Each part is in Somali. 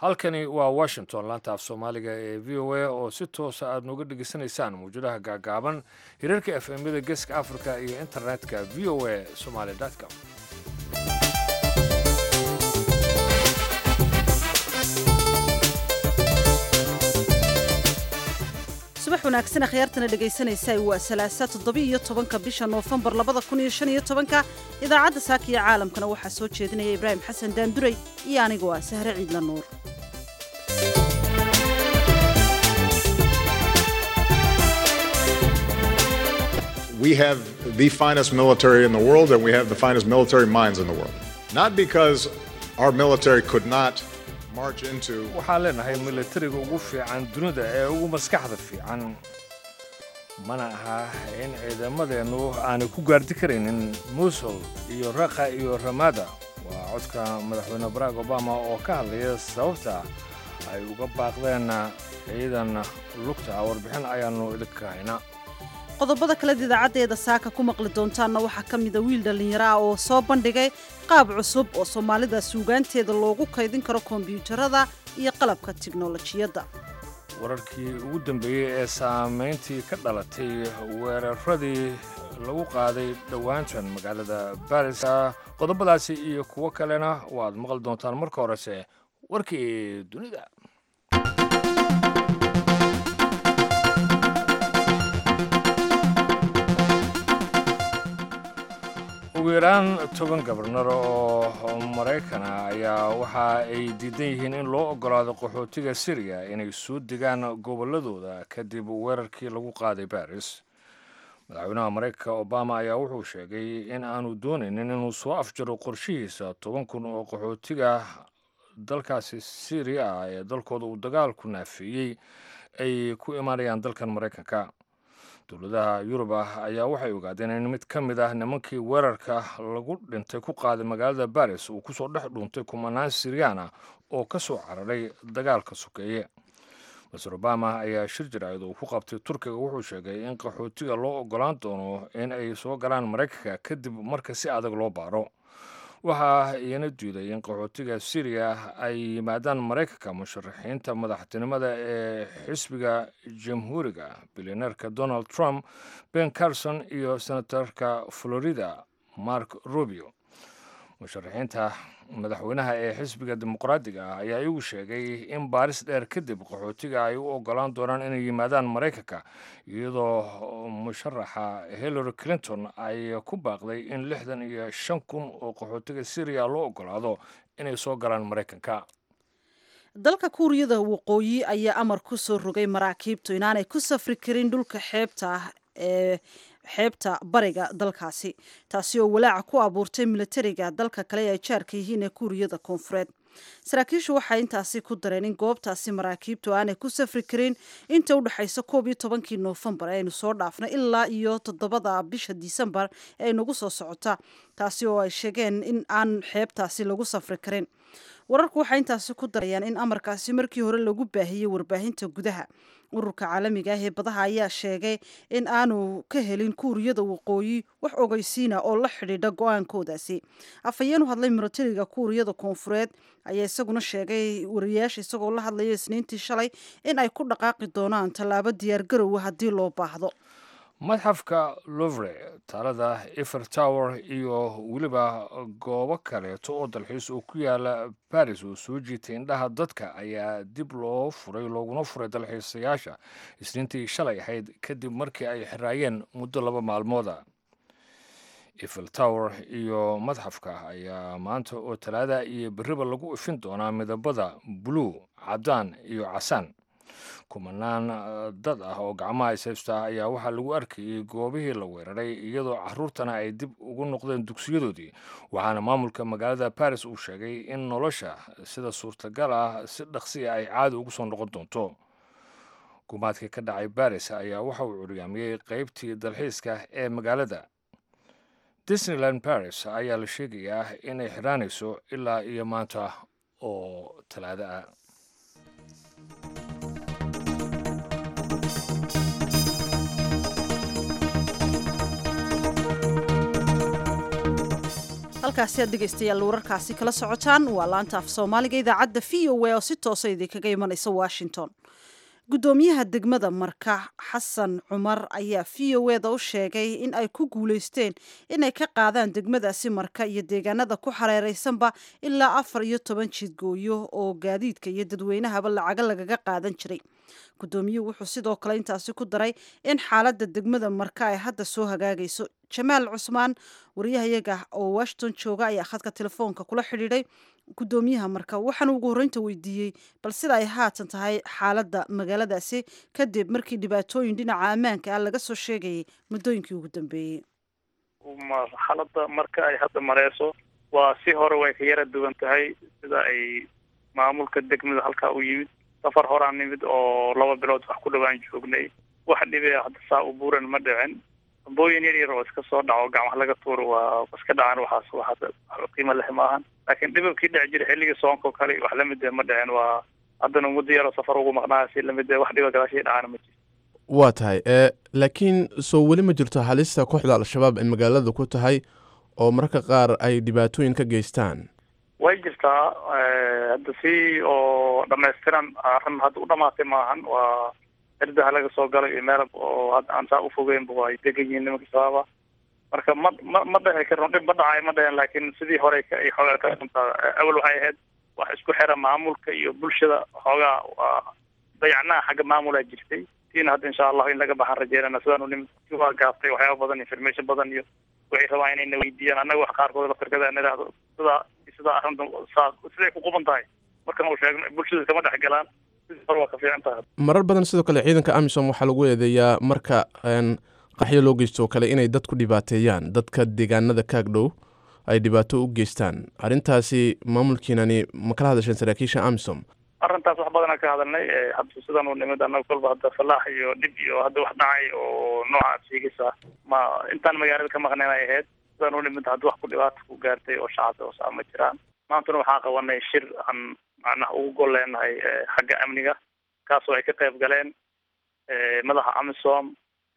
halkani waa washington laanta af soomaaliga ee v o a oo si toosa aad nooga dhegaysanaysaan mawjadaha gaagaaban hirarka f m-yada geeska africa iyo internetka v o a somaly com subax wanaagsan akhyaartana dhegaysanaysa waa salaasa toddoba-iyo tobanka bisha noofembar labada kun iyo shan iyo tobanka idaacadda saaka iyo caalamkana waxaa soo jeedinaya ibraahim xasan daanduray iyo anigoo ah sahre ciidla nuur We have the finest military in the world and we have the finest military minds in the world. Not because our military could not march into waxaan leenahay milatariga ugu fiican dunida ee ugu maskaxda fiican mana aha in ciidamadeennu aanay ku gaardi karaynin musul iyo raqa iyo ramada waa codka madaxweyne barack obama oo ka hadlaya sababta ay uga baaqdeen ciidan lugta warbixin ayaannu idinka haynaa qodobada kaleed idaacaddeeda saaka ku maqli doontaanna waxaa ka mida wiil dhallinyaro ah oo soo bandhigay qaab cusub oo soomaalida suugaanteeda loogu kaydin karo kombiyuutarada iyo qalabka tiknolojiyadda wararkii ugu dambeeyey ee saamayntii ka dhalatay weeraradii lagu qaaday dhowaantan magaalada baris qodobadaasi iyo kuwo kalena waad maqli doontaan marka horese warkii dunida ugu yaraan toban gabarnar oo maraykana ayaa waxa ay diidan yihiin in loo oggolaado qaxootiga siriya inay soo degaan gobolladooda kadib weerarkii lagu qaaday baris madaxweynaha maraykanka obama ayaa wuxuu sheegay in aanu doonaynin inuu soo afjaro qorshihiisa toban kun oo qaxootiga dalkaasi siriya ah ee dalkooda uu dagaalku naafeeyey ay ku imaanayaan dalkan maraykanka dowladaha yurub ah ayaa waxay ogaadeen in mid ka mid ah nimankii weerarka lagu dhintay ku qaaday magaalada baris uu kusoo dhex dhuuntay kumanaan siriyana oo ka soo cararay dagaalka sokeeye maser obama ayaa shir jaraa'id uu ku qabtay turkiga wuxuu sheegay in qaxootiga loo oggolaan doono in ay soo galaan maraykanka kadib marka si adag loo baaro waxaa iyana diiday in qaxootiga siriya ay yimaadaan maraykanka musharaxiinta madaxtinimada ee xisbiga jamhuuriga bilyaneerka donald trump ben carson iyo senatarka florida mark rubio musharaxiinta madaxweynaha ee xisbiga dimuqraadiga ah ayaa iyagu sheegay in baaris dheer kadib qaxootiga ay u oggolaan doonaan inay yimaadaan maraykanka iyadoo musharaxa hillary clinton ay ku baaqday in lixdan iyo shan kun oo qaxootiga syriya loo oggolaado inay soo galaan maraykanka dalka kuuriyada waqooyi ayaa amar ku soo rogay maraakiibtu inaanay ku safri karin dhulka xeebta ah ee xeebta bariga dalkaasi taasi oo walaaca ku abuurtay milatariga dalka kale ee ay jaarka yihiin ee kuuriyada koonfureed saraakiishu waxay intaasi ku dareen in goobtaasi maraakiibtu aanay ku safri karin inta u dhexaysa koob iyo tobankii noofembar ee aynu soo dhaafnay ilaa iyo toddobada bisha disembar ee nagu soo socota taasi oo ay sheegeen in aan xeebtaasi lagu safri karin wararku waxay intaasi ku darayaan in amarkaasi markii hore lagu baahiyey warbaahinta gudaha ururka caalamiga ah ee badaha ayaa sheegay in aanu ka helin kuuriyada waqooyi wax ogeysiina oo la xidhiidha go-aankoodaasi afhayeen u hadlay milatariga kuuriyada koonfureed ayaa isaguna sheegay wariyaasha isagoo la hadlaya isniintii shalay in ay ku dhaqaaqi doonaan tallaabo diyaargarowa haddii loo baahdo madxafka louvre taalada efer tower iyo weliba goobo kaleeto oo dalxiis oo ku yaala baris oo soo jiitay indhaha dadka ayaa dib loo furay looguna furay dalxiisayaasha isniintii shalay ahayd kadib markii ay xiraayeen muddo laba maalmooda efel tower iyo madxafka ayaa maanta oo talaada iyo beriba lagu ifin doonaa midabada buluu cadaan iyo casaan kumanaan dad ah oo gacmaha ishaysta ayaa waxaa lagu arkayay goobihii la weeraray iyadoo caruurtana ay dib ugu noqdeen dugsiyadoodii waxaana maamulka magaalada baris uu sheegay in nolosha sida suurtagal ah si dhaqsiya ay caadi ugu soo noqon doonto gumaadkii ka dhacay baris ayaa waxa uu curyaamiyey qeybtii dalxiiska ee magaalada disneyland baris ayaa la sheegayaa inay xidhaanayso ilaa iyo maanta oo talaado ah halkaasi aad dhegaystayaal wararkaasi kala socotaan waa laanta af soomaaliga idaacadda v o a oo si toosa idinkaga imanaysa washington guddoomiyaha degmada marka xasan cumar ayaa v o eda u sheegay in ay ku guulaysteen inay ka qaadaan degmadaasi marka iyo deegaanada ku xareeraysanba ilaa afar iyo toban jidgooyo oo gaadiidka iyo dadweynahaba lacaga lagaga qaadan jiray guddoomiyuhu wuxuu sidoo kale intaasi ku daray in xaaladda degmada marka ay hadda soo hagaagayso jamaal cusmaan wariyahayaga oo washington jooga ayaa khadka telefoonka kula xidhiidhay guddoomiyaha marka waxaana ugu horreynta weydiiyey bal sida ay haatan tahay xaaladda magaaladaasi kadib markii dhibaatooyin dhinaca ammaanka ah laga soo sheegayay muddooyinkii ugu dambeeyey xaaladda marka ay hadda mareyso waa si hore way ka yara duwan tahay sida ay maamulka degmada halkaa u yimid safar horaan nimid oo laba bilood wax ku dhawaan joognay wax dhibe hadda saa u buuran ma dhicin dambooyin yar yar oo iska soo dhaco gacmaha laga tuuro waa iska dhacaan waxaas wax hadda qiimo leh maahan laakiin dhibabkii dhici jira xilligii soonka oo kale wax lamid eh ma dhicin waa haddana muddo yaroo safar ugu maqnaa si lamid eh wax dhiba gadaashii dhacaan ma jirto waa tahay e laakiin soo weli ma jirto halista kooxda al-shabaab ay magaalada ku tahay oo mararka qaar ay dhibaatooyin ka geystaan way jirtaa hadda si oo dhamaystiran arrin hadda u dhamaatay maahan waa erdaha laga soo galay iyo meel oo hadda aan saa ufogeynba waa ay degan yihiin nimanka shabaaba marka ma ma ma dhici karno dhib ma dhacay ma dhicin laakiin sidii hore ay xoogaa ka dhuntaa awal waxay ahayd wax isku xira maamulka iyo bulshada xoogaa waa dayacnaha xagga maamulaa jirtay tiina hadda insha allahu in laga baxaan rajeynana sidaan u nimid waa gaaftay waxyaaba badan information badan iyo waxay rabaan inay na weydiiyaan annaga wax qaarkood laftirkada aan idhaahdo sidaa sidaa arrinta saa siday ku quban tahay markan uu sheegno bulshada kama dhex galaan sidii hore waa ka fiican tahay marar badan sidoo kale ciidanka amisom waxaa lagu eedeeyaa marka qaxyo loo geysto oo kale inay dad ku dhibaateeyaan dadka deegaanada kaag dhow ay dhibaato u geystaan arrintaasi maamulkiinani ma kala hadasheen saraakiisha amisom arrintaas wax badanaa ka hadalnay hadda sidan u nimid annaga kolba hadda falaax iyo dhib iyo hadda wax dhacay oo noocaas sheegaysa ma intaan magaalada ka maqnayn ay ahayd sidan u nimid hadda wax ku dhibaata ku gaartay oo shacabka oo saa ma jiraan maantana waxaan qabanay shir aan macnaha ugu gol leenahay xagga amniga kaasoo ay ka qayb galeen madaxa amisom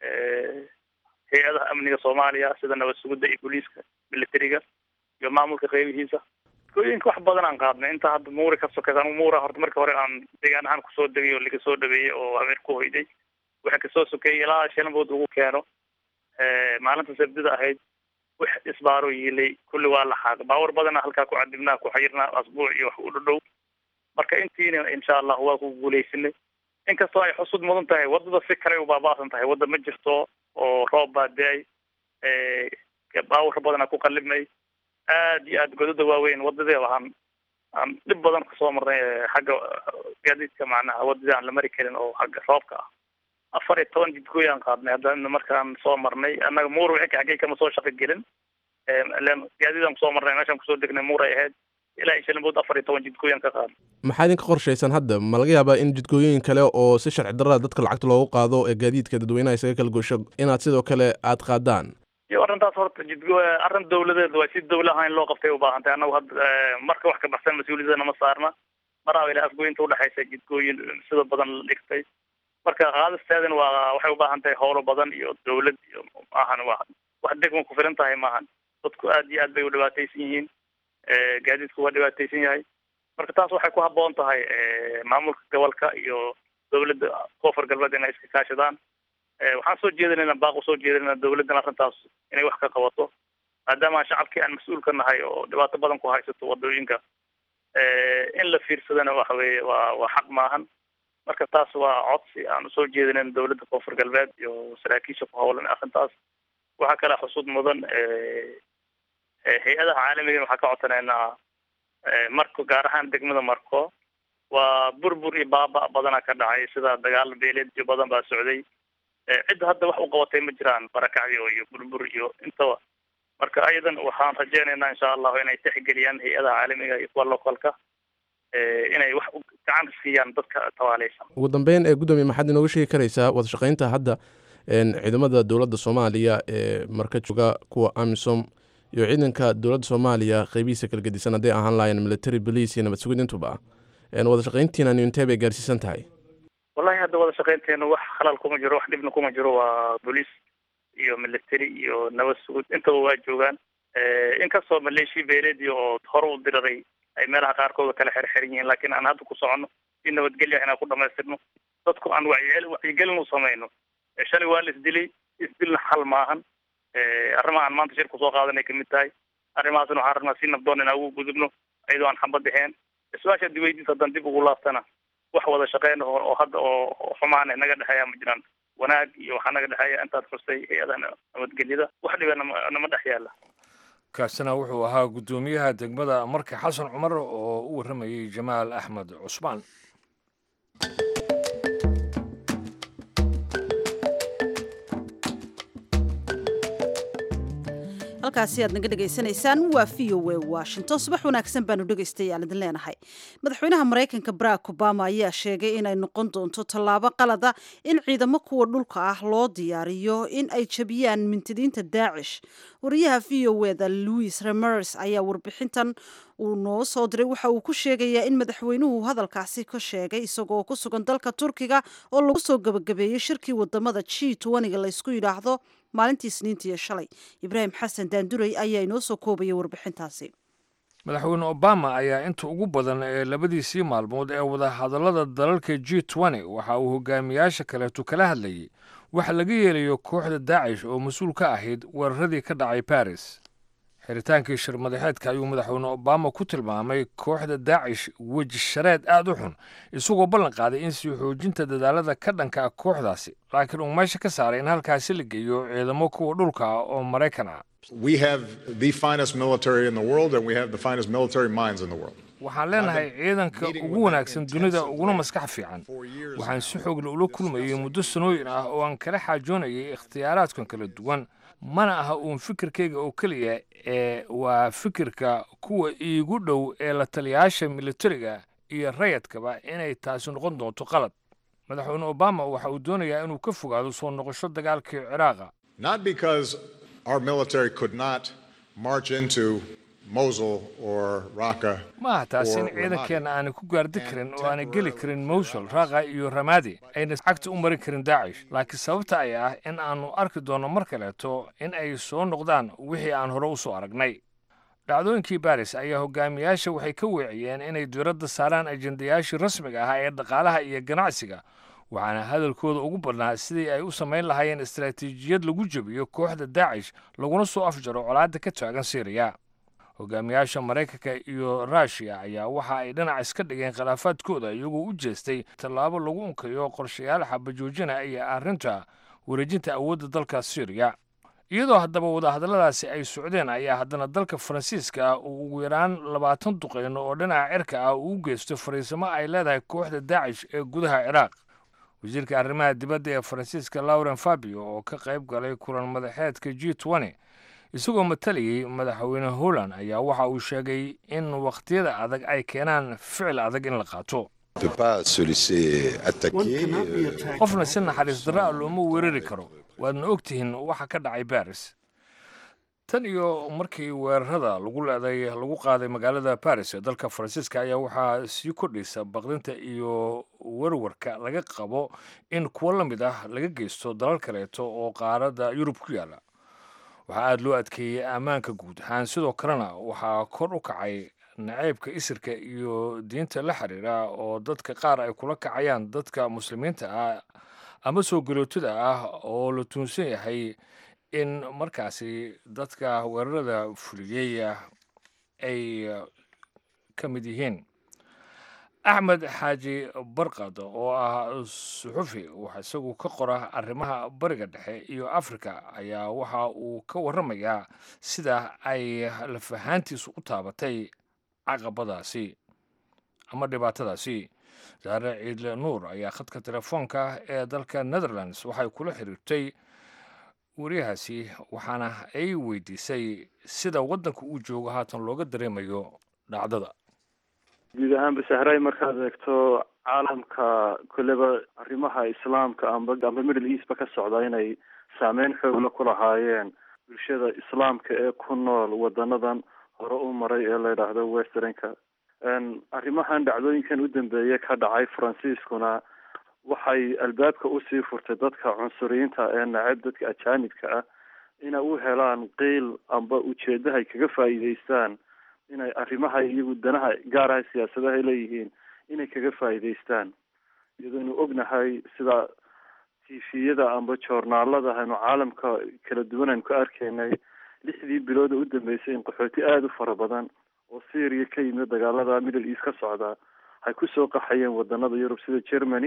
hay-adaha amniga soomaaliya sida nabad sugidda iyo booliiska militariga iyo maamulka qeybihiisa gooyinka wax badan aan qaadnay inta hadda muuri ka sokaysa anigu muura horta markii hore aan deegaan ahaan kusoo degay oo laga soo dhaweeyey oo habeen ku hoyday waxa kasoo sokeeyey ilaa shalambood lagu keeno maalinta sabdida ahayd wax isbaaro yiilay kulli waa la xaaq baawar badana halkaa ku cadibnaa ku xayirnaa asbuuc iyo wax u dhadhow marka intiina insha allah waa ku guuleysanay inkastoo ay xusud mudan tahay waddada si kale u baaba'san tahay wadda ma jirto oo roob baa da-ay baawar badana ku qalibnay aad iyo aad godada waaweyn wadadii waxaan aan dhib badan kasoo marnay xagga gaadiidka macnaha wadadii aan la mari karin oo xagga roobka ah afar iyo toban jidgooy aan qaadnay hadda markaan soo marnay annaga muur wixii xaggay kama soo shaqo gelin ilen gaadiidaan kusoo marnay meeshaan kusoo degnay muur ay ahayd ilaa iyo shalambood afar iyo toban jidgooy aan ka qaadnay maxaa idinka qorshaysan hadda ma laga yaabaa in jidgooyooyin kale oo si sharci darrada dadka lacagta loogu qaado ee gaadiidka dadweynaha isaga kala goosho inaad sidoo kale aad qaadaan iyo arrintaas horta jidgo arrin dawladeed waa si dawla ahaan in loo qabtay u baahan tahay annagu hadda marka wax ka baxsan mas-uuliyadana ma saarna maraaba ilaa afgooyinta udhexaysa jidgooyin sida badan la dhigtay marka qaadisteedana waa waxay u baahan tahay howlo badan iyo dawlad iyo maahan wa wax degma ku filan tahay maahan dadku aad iyo aad bay u dhibaataysan yihiin gaadiidku waa dhibaataysan yahay marka taas waxay ku habboon tahay maamulka gobolka iyo dawladda koonfur galbeed inay iska kaashadaan waxaan soo jeedinayna baaq usoo jeedinayna dawladdan arrintaas inay wax ka qabato maadaama shacabkii aan mas-uul ka nahay oo dhibaato badan ku haysato wadooyinka in la fiirsadana waxa weeye waa waa xaq maahan marka taas waa codsi aan usoo jeedinayna dawladda koonfur galbeed iyo saraakiisha ku howlan arrintaas waxaa kale xusud mudan hay-adaha caalamiga waxaa ka codsanaynaa marko gaar ahaan degmada marko waa burbur iyo baaba badana ka dhacay sida dagaal beeleed iyo badan baa socday cidda hadda wax u qabatay ma jiraan barakacyo iyo burbur iyo intaba marka ayadan waxaan rajeynaynaa insha allahu inay tixgeliyaan hay-adaha caalamiga iyo kuwa localka inay wax gacan siiyaan dadka tawaaleysan ugu dambeyn ee guddoomiye maxaad inooga sheegi karaysaa wada shaqeynta hadda ciidamada dowladda soomaaliya ee marka jooga kuwa amisom iyo ciidanka dowladda soomaaliya qeybihiisa kala gedisan hadday ahaan lahaayeen military police iyo nabad sugid intuba wada shaqeyntiina intee bay gaarsiisan tahay wallahi hadda wada shaqeynteenu wax khalal kuma jiro wax dhibna kuma jiro waa booliis iyo military iyo nabad sugud intaba waa joogaan inkastoo maleeshiya beeleedii oo hore u diraday ay meelaha qaarkooda kala xerxeran yihiin laakiin aan hadda ku soconno si nabadgelya inaan ku dhamaystirno dadku aan wacyi wacyigelin u samayno shalay waa la isdilay isdilna xal maahan arrimaha aan maanta shir kusoo qaadanay kamid tahay arrimahaasna waxaan rabnaa si nabdoon inaan ugu gudubno iyadoo aan xamba dhexeen su-aasha hadii weydiis haddaan dib ugu laaftana wax wada shaqeyn oo hadda oo xumaan naga dhexeeya ma jiraan wanaag iyo waxaa naga dhexeeya intaad xustay hay-adaha nabadgelyada wax dhiba nama nama dhex yaala kaasina wuxuu ahaa guddoomiyaha degmada marka xasan cumar oo u warramayay jamaal axmed cusmaan halkaasi aad naga dhegaysanaysaan waa v o a washington subax wanaagsan baanu dhegaystayaal idin leenahay madaxweynaha maraykanka barack obama ayaa sheegay inay noqon doonto tallaabo qalada in ciidamo kuwa dhulka ah loo diyaariyo in ay jabiyaan mintidiinta daacish wariyaha v o eda louis remers ayaa warbixintan uu noo soo diray waxa uu ku sheegayaa in madaxweynuhu hadalkaasi ka sheegay isagoo ku sugan dalka turkiga oo lagu soo gabagabeeyey shirkii wadamada g toniga laysku yidhaahdo maalintii isniintiiyo shalay ibraahim xasan daanduray ayaa inoo soo koobayay warbixintaasi madaxweyne obama ayaa inta ugu badan ee labadiisii maalmood ee wadahadallada dalalka g waxa uu hogaamiyaasha kaleetu kala hadlayay waxa laga yeelayo kooxda daacish oo mas-uul ka ahayd weeraradii ka dhacay baris xiritaankii shir madaxeedka ayuu madaxweyne obama ku tilmaamay kooxda daacish weji shareed aad u xun isagoo ballan qaaday in sii xoojinta dadaalada ka dhanka ah kooxdaasi laakiin uu meesha ka saaray in halkaasi la geeyo ciidamo kuwa dhulka ah oo maraykan ah We have the finest military in the world, and we have the finest military minds in the world. waxaan leenahay ciidanka ugu wanaagsan dunida uguna maskax fiican waxaan si xoogle ula kulmayay muddo sanooyin ah oo aan kala xaajoonayay ikhtiyaaraadkan kala duwan mana aha uun fikirkayga oo keliya ee waa fikirka kuwa iigu dhow ee la taliyayaasha militariga iyo rayadkaba inay taasi noqon doonto qalad madaxweyne obama waxa uu doonayaa inuu ka fogaado soo noqosho dagaalkii ciraaqa Not because our military could not march into Mosul or Raqqa. ma aha taasi in or Ramadi. ciidankeenna aanay ku gaardi karin oo aanay geli karin mowsul raaqa iyo ramadi ayna cagta u marin karin daacish laakiin sababta ay ah in aanu arki doonno mar kaleeto in ay soo noqdaan wixii aan hore u soo aragnay dhacdooyinkii baris ayaa hogaamiyaasha waxay ka weeciyeen inay diiradda saaraan ajendayaashii rasmiga ahaa ee dhaqaalaha iyo ganacsiga waxaana hadalkooda ugu badnaa sidii ay u samayn lahaayeen istaraatiijiyad lagu jebiyo kooxda daacish laguna soo afjaro colaadda ka taagan siiriya hogaamiyaasha maraykanka iyo ruushiya ayaa waxa ay dhinac iska dhigeen khilaafaadkooda iyagoo u jeestay tallaabo lagu unkayo qorshayaal xabajoojina iyo arrinta wareejinta awoodda dalka siiriya iyadoo haddaba wadahadalladaasi ay socdeen ayaa haddana dalka faransiiska ah uu ugu yaraan labaatan duqeyno oo dhinaca cirka ah uu u geysto fariisimo ay leedahay kooxda daacish ee gudaha ciraaq wasiirka arrimaha dibadda ee faransiiska lauren fabio oo ka qayb galay kulan madaxeedka g isagoo matalayay madaxweyne holland ayaa waxa uu sheegay in wakhtiyada adag ay keenaan ficil adag in la qaato ne peut pas se laisser attaquer. euh, qofna si naxariis darra looma weerari karo waadna ogtihiin waxa ka dhacay baris tan iyo markii weerarada lagu leeday lagu qaaday magaalada baris ee dalka faransiiska ayaa waxaa sii kordhaysa baqdinta iyo warwarka laga qabo in kuwo la mid ah laga geysto dalal kaleeto oo qaaradda yurub ku yaala waxaa aada loo adkeeyey ammaanka guud ahaan sidoo kalena waxaa kor u kacay naceybka isirka iyo diinta la xiriira oo dadka qaar ay kula kacayaan dadka muslimiinta ah ama soo galootada ah oo la tuunsan yahay in markaasi dadka weerarada fuliyey ay ka mid yihiin axmed xaaji barkad oo ah suxufi wax isagu ka qora arrimaha bariga dhexe iyo afrika ayaa waxa uu ka warramayaa sida ay lafahaantiisu u taabatay caqabadaasi ama dhibaatadaasi saare ciidle nuur ayaa khadka telefoonka ee dalka netherlands waxay kula xiriirtay wariyahaasi waxaana ay weydiisay sida waddanka uu joogo haatan looga dareemayo dhacdada guud ahaanba sahray markaad eegto caalamka kolleba arrimaha islaamka amba amba middle east ba ka socda inay saameyn xoogla ku lahaayeen bulshada islaamka ee ku nool wadanadan hore u maray ee la yidhaahdo westernka arrimahan dhacdooyinkan u dambeeye ka dhacay faransiiskuna waxay albaabka usii furtay dadka cunsuriyiinta ee nacab dadka ajaanibka ah inay u helaan qeyl amba ujeedaha ay kaga faa'iidaystaan inay arrimaha iyagu danaha gaaraha siyaasadaha ay leeyihiin inay kaga faa'iidaystaan iyadooynu ognahay sida tifiyada amba joornaalada aynu caalamka kala duwan aynu ka arkaynay lixdii bilooda u dambeysay in qaxooti aada u fara badan oo syria ka yimid dagaalada middle east ka socda ay kusoo qaxayeen wadanada yurub sida germany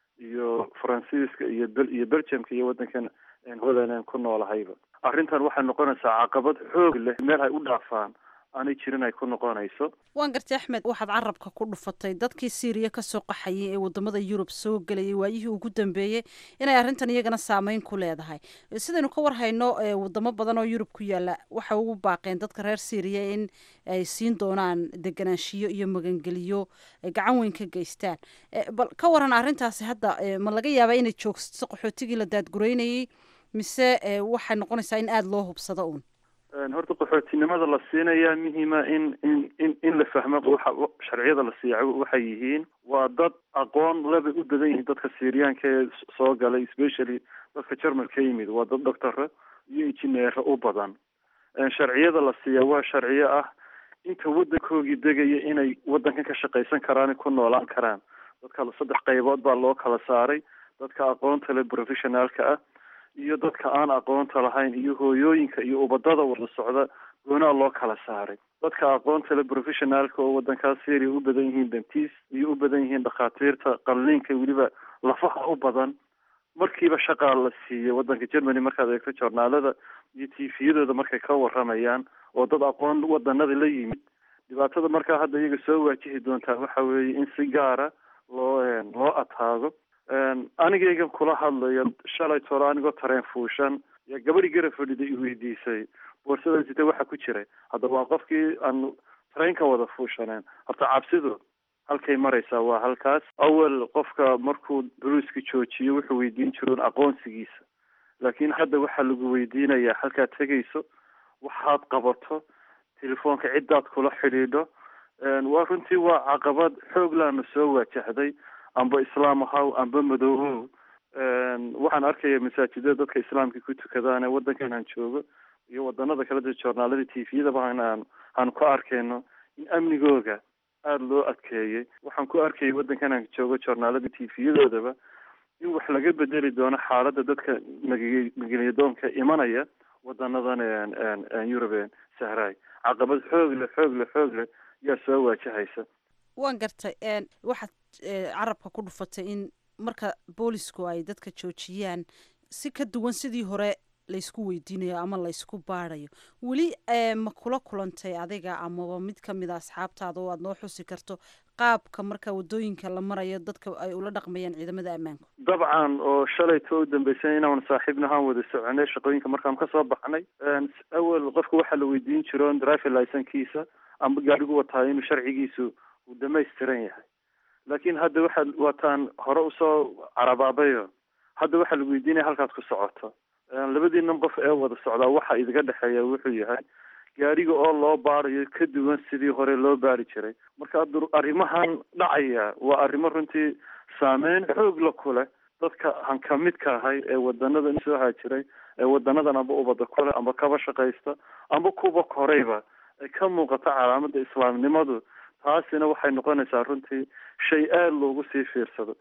iyo faransiiska iyo bel iyo belgiumka iyo wadankan holland ku noolahayba arrintan waxay noqonaysaa caqabad xoog leh meel ay u dhaafaan aanay jirin ay ku noqonayso waan gartay axmed waxaad carabka ku dhufatay dadkii syriya kasoo qaxayay ee wadamada yurub soo gelayay waayihii ugu dambeeyey inay arrintan iyagana saameyn ku leedahay sidaynu ka warhayno wadamo badan oo yurub ku yaala waxay ugu baaqeen dadka reer syriya in ay siin doonaan deganaanshiyo iyo magangeliyo gacan weyn ka geystaan bal ka waran arrintaasi hadda ma laga yaabaa inay joogsato qaxootigii la daadgureynayay mise waxay noqonaysaa in aada loo hubsado uun horta qaxootinimada la siinayaa muhiima in in in in la fahmo waxa sharciyada la siiya waxay yihiin waa dad aqoon lebay u badan yihiin dadka syriyaanka ee soo galay especially dadka jermal ka yimid waa dad doctore iyo injineero u badan sharciyada la siiya waa sharciyo ah inta waddankoogii degaya inay waddankan ka shaqaysan karaan ku noolaan karaan dadka saddex qaybood baa loo kala saaray dadka aqoonta le professionaalka ah iyo dadka aan aqoonta lahayn iyo hooyooyinka iyo ubadada wada socda goonaa loo kala saaray dadka aqoonta le professionaalka oo wadankaas syria u badan yihiin dentis iyo u badan yihiin dhakhaatiirta qalliinka weliba lafaha u badan markiiba shaqaa la siiyey wadanka germany markaad eegto joornaalada iyo tifiyadooda markay ka waramayaan oo dad aqoon wadanada la yimid dhibaatada markaa hadda iyaga soo waajihi doontaa waxa weeye in si gaara loo loo ataago anigaygan kula hadlayo shalay tolo anigoo tareen fuushan yaa gabadhi gara fadhida i weydiisay boorsada sita waxa ku jiray hadda waa qofkii aan tareenka wada fuushaneen horta cabsidu halkay maraysaa waa halkaas awel qofka markuu buluiska joojiyo wuxuu weydiin jiroon aqoonsigiisa laakiin hadda waxaa lagu weydiinayaa halkaad tegayso waxaad qabato telefoonka ciddaad kula xidhiidho waa runtii waa caqabad xoog laana soo waajahday amba islaam ahaw amba madoobow waxaan arkaya masaajidada dadka islaamka ku tukadaan ee wadankan aan joogo iyo wadanada kale da joornaalada tifiyadaba aan aan ku arkayno in amnigooga aada loo adkeeyey waxaan ku arkayay wadankan aan joogo joornaalada tifiyadoodaba in wax laga bedeli doono xaaladda dadka mag- mageliyadoonka imanaya wadanadan yurub sahraay caqabad xoog leh xoog leh xoog leh yaa soo waajahaysa waan gartay waxaad carabka ku dhufatay in marka boolisku ay dadka joojiyaan si ka duwan sidii hore laysku weydiinayo ama laysku baadayo weli ma kula kulantay adiga amaba mid kamid a asxaabtaada oo aada noo xusi karto qaabka marka wadooyinka la marayo dadka ay ula dhaqmayaan ciidamada ammaanku dabcan oo shalayto u dambeysay inaan saaxiibnahaan wada soconay shaqooyinka markaan kasoo baxnay awel qofka waxaa la weydiin jiro driver licenkiisa amba gaadhigu wataa inuu sharcigiisu uu dhamaystiran yahay laakiin hadda waxaad wataan hore usoo carabaabayo hadda waxaa lagu weydiinaya halkaad ku socoto labadiinan qof ee wada socdaa waxa idiga dhexeeya wuxuu yahay gaadhiga oo loo baarayo ka duwan sidii hore loo baari jiray marka arrimahan dhacaya waa arrimo runtii saameyn xoog la ku leh dadka han ka midka ahay ee wadanadan soo haajiray ee wadanadan amba ubada kule amba kaba shaqaysta amba kuba korayba ay ka muuqato calaamada islaamnimadu taasina waxay noqonaysaa runtii shay aada loogu sii fiirsado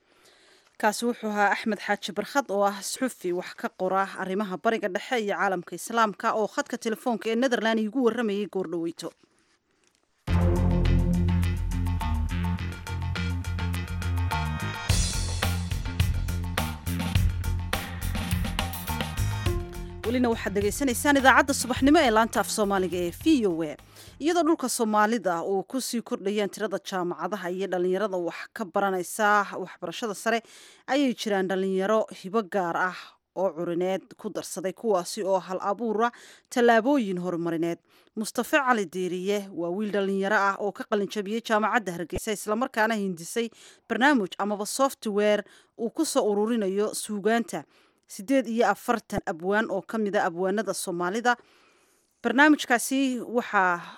kaasi wuxuu ahaa axmed xaaji barkhad oo ah suxufi wax ka qora arrimaha bariga dhexe iyo caalamka islaamka oo khadka telefoonka ee netherland iigu warramayay goordhaweyto welina waxaad dhegaysanaysaan idaacadda subaxnimo ee laanta af soomaaliga ee v o a iyadoo dhulka soomaalida uu kusii kordhayaan tirada jaamacadaha iyo dhalinyarada wax ka baranaysa waxbarashada sare ayay jiraan dhalinyaro hibo gaar ah oo curineed ku darsaday kuwaasi oo hal abuura tallaabooyin horumarineed mustafe cali diiriye waa wiil dhalinyaro ah oo ka qalinjabiyey jaamacadda hargeysa islamarkaana hindisay barnaamij amaba software uu ku soo ururinayo suugaanta siddeed iyo afartan abwaan oo ka mida abwaanada soomaalida barnaamijkaasi waxaa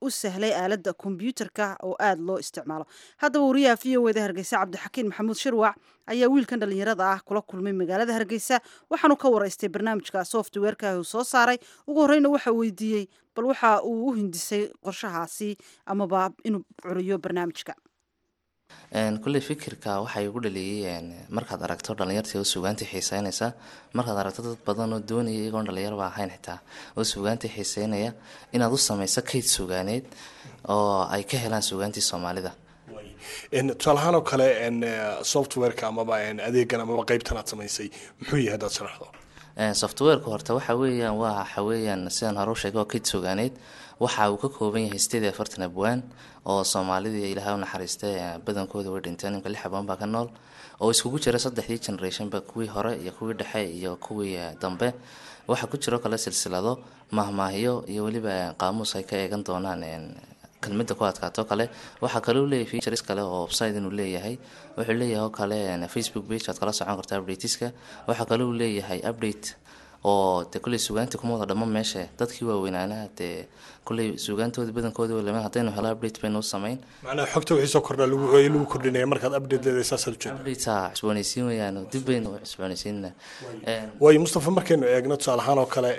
u sahlay aaladda kombyuutarka oo aada loo isticmaalo haddaba wariyaha v o eda hargeysa cabdixakiin maxamuud shirwac ayaa wiilkan dhallinyarada ah kula kulmay magaalada hargeysa waxaanu ka waraystay barnaamijka softwareka uu soo saaray ugu horreyna waxa weydiiyey bal waxa uu u hindisay qorshahaasi amaba inuu curiyo barnaamijka kulley fikirka waxaa igu dhaliyey markaad aragto dhalinyartii oo suugaantii xiiseynaysa markaad aragto dad badan oo doonaya iyagoon dhalinyarba ahayn xitaa oo suugaantii xiiseynaya inaad u samayso kayd suugaaneed oo ay ka helaan suugaantii soomaalida tusaalahaan oo kale softwareka amaba adeegan amaba qeybtan aad samaysay muxuu yahay hadaad sharaxdo softwareka horta waxa weeyaan waa waxa weeyaan sidaan hore u sheegay waa kayd suugaaneed waxa uu ka kooban yahay sideed iyo afartan abwaan oo soomaalidii ilaahay u naxariistay badankooda way dhinteen imka lix abwaan baa ka nool oo iskugu jira saddexdii generationba kuwii hore iyo kuwii dhexe iyo kuwii dambe waxaa ku jiro kale silsilado mahmaahyo iyo weliba qaamuus ay ka eegan doonaan kelmada ku adkaato kale waxaa kale u leeyahay features kale oo website inuu leeyahay wuxuu leeyahay oo kale facebook page aad kala socon karta updateska waxaa kale uu leeyahay update oo de kulley suugaantii kuma wada dhamo meesha dadkii waaweynaanaha dee kulley suugaantooda badankooda walama haddaynu helo update baynu u samayn macnaha xogta wixii soo kordhaa lagu lagu kordhinaya markaad update leedahay saasaad ujeeda update cusboonaysiin weeyaan dib baynu u cusboonaysiinna waayo mustafa markaynu eegno tusaale ahaan oo kale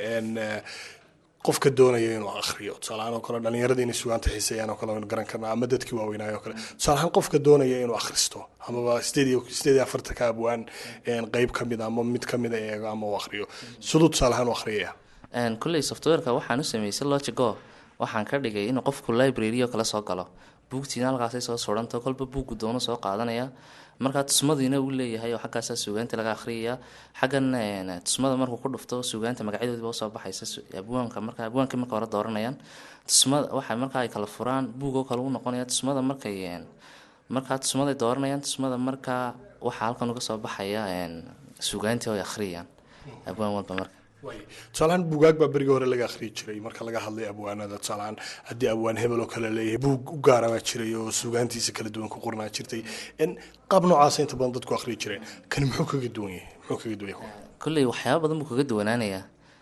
qofka doonaya inuu akhriyo tusaalahaan oo kale dhalinyarada inay sugaanta xiiseeyaan oo kale waynu garan karnaa ama dadkii waaweynaayo oo kale tusaalahaan qofka doonaya inuu akhristo amaba sideed iyo sideed iyo afartanka abwaan qeyb ka mid a ama mid ka mid a eego ama uu akhriyo siduu tusaalahaan u akhriyaya kulley softwareka waxaan u sameysay logigo waxaan ka dhigay inuu qofku library oo kale soo galo buugtiina halkaasay soo suranto kolba buuggu doono soo qaadanaya markaa tusmadiina uu leeyahay oo xaggaasaa suugaanta laga akhriyaya xaggan tusmada markuu ku dhufto suugaanta magacyadoodiba usoo baxaysa abwaanka marka abwaankii marka hore dooranayaan tusmada waxa marka ay kala furaan buug oo kale u noqonaya tusmada markay markaa tusmaday dooranayaan tusmada markaa waxaa halkan uga soo baxaya suugaantii oo ay akhriyayaan abwaan walba marka tusaalahaan buugaag baa berigii hore laga akhriyi jiray marka laga hadlay abwaanada tusaalahaan haddii abwaan hebel oo kale leeyahay buug u gaara baa jiray oo suugaantiisa kala duwan ku qornaa jirtay qaab noocaasa inta badan dadku akhriyi jireen kani muxuu kaga duwan yahay muxuu kaga duwan yahay kulley waxyaaba badan buu kaga duwanaanayaa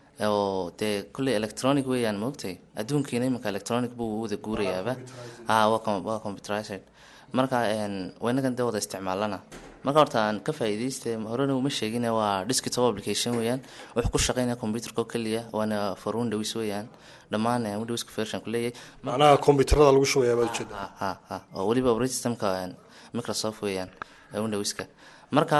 oo dee kulley electronic weeyaan maogtay adduunkiina iminka electronic buu wada guurayaaba ha waa computerized marka waynagan dee wada isticmaalana marka horta aan ka faa'iidaystay horena uma sheegin waa desktop application weeyaan wuxuu ku shaqeynaya computerka oo keliya waana for windows weeyaan dhammaan windowska version ku leeyahay macnaha computerada lagu shubayaa baad ujeeda ha ha ha oo weliba operating systemka microsoft weeyaan windowska marka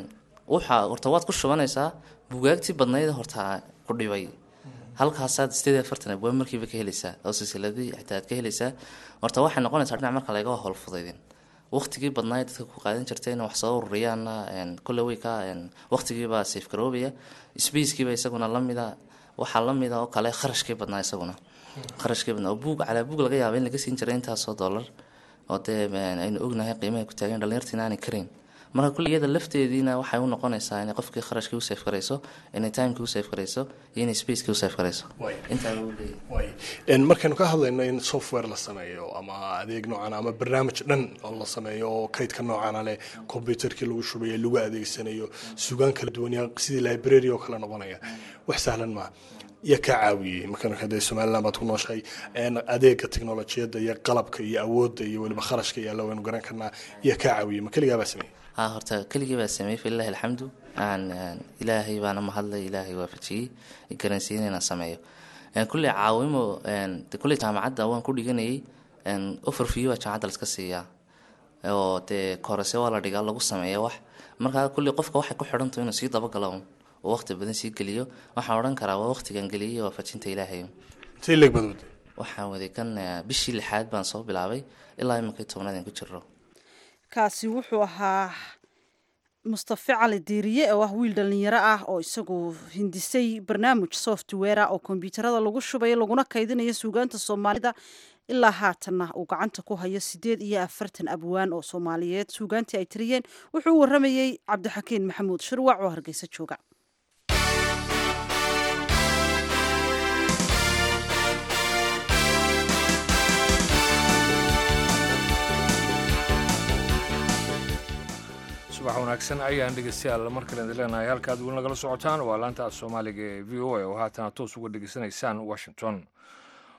waxa horta waad ku shubanaysaa bugaagtii badnayd horta ku dhibay halkaasaad sideed iyo afartan abwaan markiiba ka helaysaa oo silsiladii xitaa aad ka helaysaa horta waxay noqonaysaa dhinac marka laga howlfudaydin waqtigii badnaa dadka ku qaadan jirtay in wax soo ururiyaanna kulle way ka waqtigiibaa safe garoobaya spacekiiba isaguna lamida waxaa lamida oo kale kharashkii badnaa isaguna kharashkii badnaa oo buug calaa buug laga yaaba in laga siin jiray intaasoo dollar oo dee aynu ognahay qiimaha ku taagan dhalinyartiina aanay karayn marka kulle iyada lafteediina waxay u noqonaysaa inay qofkii kharashkii u safe garayso inay timekii u safe garayso iyo inay spacekii u safe garayso intaa uu leeyahay markaynu ka hadlayno in software la sameeyo ama adeeg noocan ama barnaamij dhan oo la sameeyo oo kaydka noocana leh computerkii lagu shubayo lagu adeegsanayo sugaan kala duwan sidii library oo kale noqonaya wax sahlan maaha yaa kaa caawiyey markaan hadee somaliland baad ku nooshahay adeega teknolojiyadda iyo qalabka iyo awoodda iyo weliba kharashka iyo alla waynu garan karnaa yaa kaa caawiyey ma keligaa baa sameeyey ha horta keligii baa sameeyey falilahi alxamdu aan ilaahay baana mahadlay ilaahay waafajiyey garansiiyey inaan sameeyo kulley caawimo kulley jaamacadda waan ku dhiganayay overview baa jaamacadda laska siiyaa oo dee korese waa la dhigaa lagu sameeya wax markaa kulley qofka waxay ku xidhantaho inuu sii dabagalo un oo waqti badan sii geliyo waxaan odhan karaa waa waqtigan geliyay waafajinta ilaahay intay leeg baad waday waxaan waday kan bishii lixaad baan soo bilaabay ilaa imankii tobnaad aan ku jiro kaasi wuxuu ahaa mustafe cali diiriye oo ah wiil dhallinyaro ah oo isagu hindisay barnaamij software oo kombyuutarada lagu shubayo laguna kaydinayo suugaanta soomaalida ilaa haatanna uu gacanta ku hayo sideed iyo afartan abwaan oo soomaaliyeed suugaantii ay tiriyeen wuxuu u waramayey cabdixakiin maxamuud shirwac oo hargeysa jooga subax wanaagsan ayaan dhegeystayaal mar kale idin leenahay halkaad weli nagala socotaan waa laanta soomaaliga ee v o a oo haatana toos uga dhegeysanaysaan washington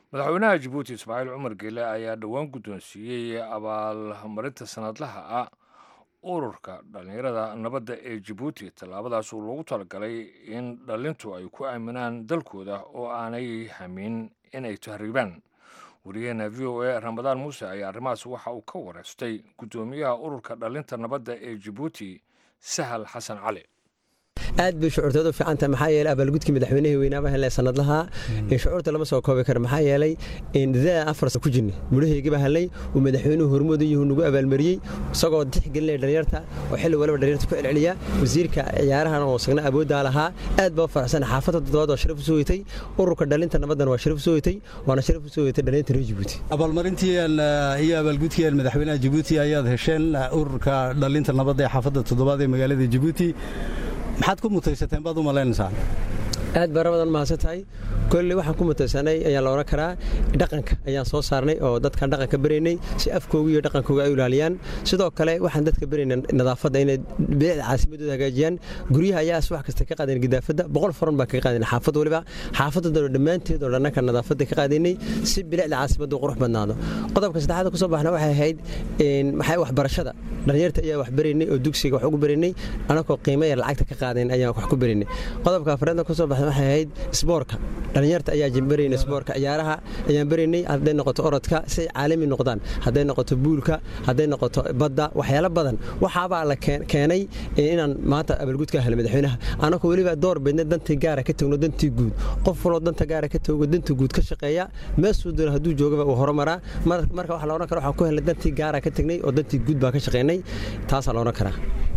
madaxweynaha jabuuti ismaaciil cumar geele ayaa dhowaan guddoonsiiyey abaalmarinta sanadlaha ah ururka dhallinyarada nabadda ee jabuuti tallaabadaas uu loogu talagalay in dhallintu ay ku aaminaan dalkooda oo aanay hamin inay tahriibaan wariyaheena v o a ramadaan muuse ayaa arrimahaas waxa uu ka wareystay guddoomiyaha ururka dhallinta nabadda ee jabuuti sahal xasan cali aad bay shucuurtoodu fiicanta maxaa yeelay abaalgudkii madaxweynihii weynaaba helay sanadlaha shucuurta lama soo koobi karo maxaa yeelay dadaa afar ku jirnay mudhahaygiba helay uu madaxweynuhu hormooda yuhu nagu abaalmariyey isagoo tixgelinaya dhalinyarta oo xilli waliba dhalinyarta ku celceliya wasiirka ciyaarahan oo sagna awooddaa lahaa aad baa u faraxsan xaafadda toddobaad waa sharaf u soo weytay ururka dhalinta nabaddan waa sharaf u soo weytay waana sharaf u soo weytay dhalinta reer jabuuti abaalmarintii iyo abaalgudkii madaxweynaha jabuuti ayaad hesheen ururka dhalinta nabadda ee xaafadda toddobaad ee magaalada jabuuti maxaad ku mutaysateen baad u malaynaysaa aad baa ramadan mahadsan tahay kolley waxaan ku mutaysanay ayaa la odhan karaa dhaqanka ayaan soo saarnay oo dadkaan dhaqanka beraynay si afkooga iyo dhaqankooga ay ilaaliyaan sidoo kale waxaan dadka beraynay nadaafadda inay bilicda caasimadooda hagaajiyaan guryaha ayaa wax kasta ka qaadeen gidaafadda boqol faran baa kaga qaadeen xaafad waliba xaafadda dalo dhammaanteed oo dhannanka nadaafadda ka qaadaynay si bilicda caasimadda qurux badnaado qodobka saddexaad kusoo baxna waxay ahayd maxay waxbarashada dhalinyarta ayaa wax beraynay oo dugsiga wax ugu beraynay anakoo qiimo yar lacagta ka qaadeen ayaan wax ku beraynay qodobka afraadna kusoo baxna waxay ahayd isboorka dhalinyarta ayaa beraynay isboorka ciyaaraha ayaan beraynay hadday noqoto orodka si ay caalami noqdaan hadday noqoto buulka hadday noqoto badda waxyaalo badan waxaabaa la keenay inaan maanta abaalgud ka helo madaxweynaha anakoo weliba door beedna dantii gaara ka tagno dantii guud qof waloo danta gaara ka tago danta guud ka shaqeeya meesuu doona hadduu joogaba uu horumaraa marka waxa la odhan kara waxaan ku helnay dantii gaara ka tagnay oo dantii guud baa ka shaqeynay taasaa la odhan karaa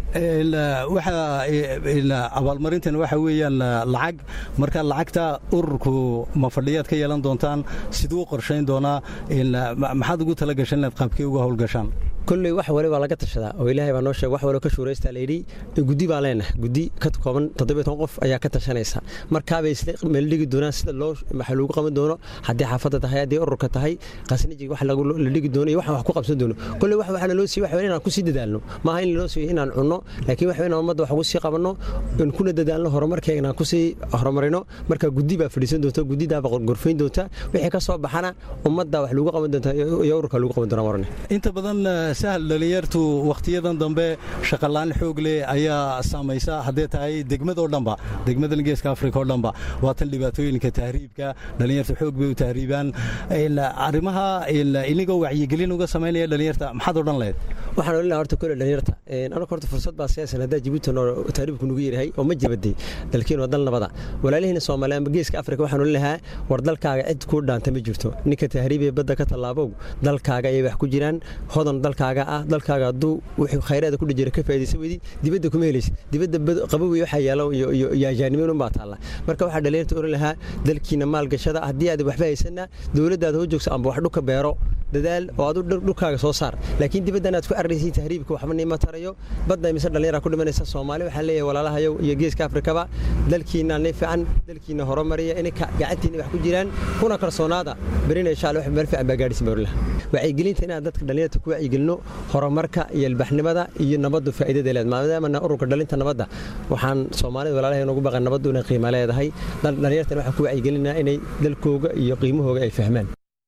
abaalmarintan waxa weeyaan lacag marka lacagta ururku ma fadhiyaad ka yeelan doontaan siduu qorshayn doonaa maxaad ugu tala gashan inaad qaabkee uga howlgashaan kolley wax waliba laga tashadaa oo ilaahay baa noo sheeg wax waliba ka shuuraystaa layidhi guddi baan leenahay guddi ka kooban toddobiyo toban qof ayaa ka tashanaysa markaabay isla meeldhigi doonaan sida loo waxa lagu qaban doono haddii xaafadda tahay haddii ururka tahay qasnijig wax la dhigi doono iyo waxaan wax ku qabsan doono kolley wax waxaa naloo siiy wax inaan ku sii dadaalno maaha in lanoo siiyo inaan cunno laakiin wax inaan ummadda wax ugu sii qabanno in kuna dadaalno horumarkeega inaan kusii horumarino marka guddi baa fadhiisan doonta guddidaaba gorfayn doonta wixii ka soo baxana ummadda wax lagu qaban doonta iyo ururka lagu qaban doona warne inta badan sahal dhalinyartu wakhtiyadan dambe shaqalaan xoog leh ayaa saamaysa haddee tahay degmadoo dhanba degmadan geeska afrika oo dhanba waa tan dhibaatooyinka tahriibka dhalinyartu xoog bay u tahriibaan arrimaha inigoo wacyigelin uga samaynaya dhalinyarta maxaad odhan lahayd waxaan odhan lahaa horta kole dhalinyarta anaga horta fursad baa siyaasan haddaa jabuuti tahriibku nugu yaryahay oo ma jabaday dalkiin waa dal nabada walaalihiina soomaaliya amba geeska afrika waxaan odhan lahaa war dalkaaga cid kuu dhaanta ma jirto ninka tahriibee badda ka tallaabow dalkaaga ayay wax ku jiraan hodan dalkaaga ah dalkaaga hadduu wuxuu khayraada ku dhijira ka faa'idaysan weydi dibadda kuma helaysid dibadda qabowi waxaa yaalo iyo ajaanimiin unbaa taalla marka waxaa dhalinyarta oran lahaa dalkiina maalgashada haddii aad waxba haysanna dowladdaada hoo joogsa amba wax dhuka beero dadaal oo adu dhulkaaga soo saar laakiin dibaddan aad ku arraysay tahriibka waxba niima tarayo badda mise dhallinyara ku dhimanaysa soomaali waxaan leeyahay walaalahayow iyo geeska afrikaba dalkiina ni fiican dalkiina horumariya inay gacantiina wax ku jiraan kuna kalsoonaada berina insha allah wax meel fiican baa gaadhisin baa orlaha wacyigelinta inaan dadka dhalinyarta ku wacyigelino horumarka iyo ilbaxnimada iyo nabaddu faa'iidada leed maadaamana ururka dhalinta nabadda waxaan soomaalida walaalahay noogu baqan nabaddu inay qiimo leedahay dhalinyartan waxaan ku wacyigelinaa inay dalkooga iyo qiimahooga ay fahmaan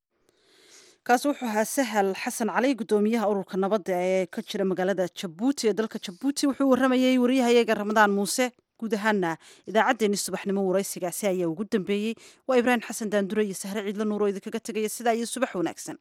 kaasi wuxuu ahaa sahal xasan cali guddoomiyaha ururka nabadda ee ka jira magaalada jabuuti ee dalka jabuuti wuxuu warramayey wariyahayaga ramadaan muuse guud ahaana idaacaddeenii subaxnimo waraysigaasi ayaa ugu dambeeyey waa ibraahim xasan daandure iyo sahre ciidla nuuro idinkaga tegaya sidaa iyo subax wanaagsan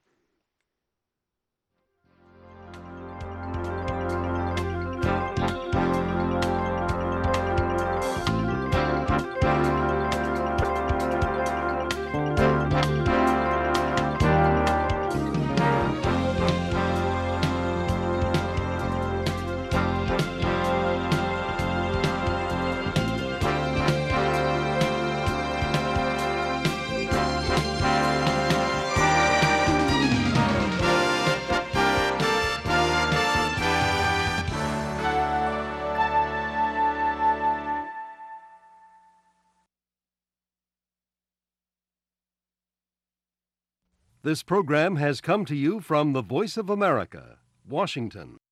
This program has come to you from the Voice of America, Washington.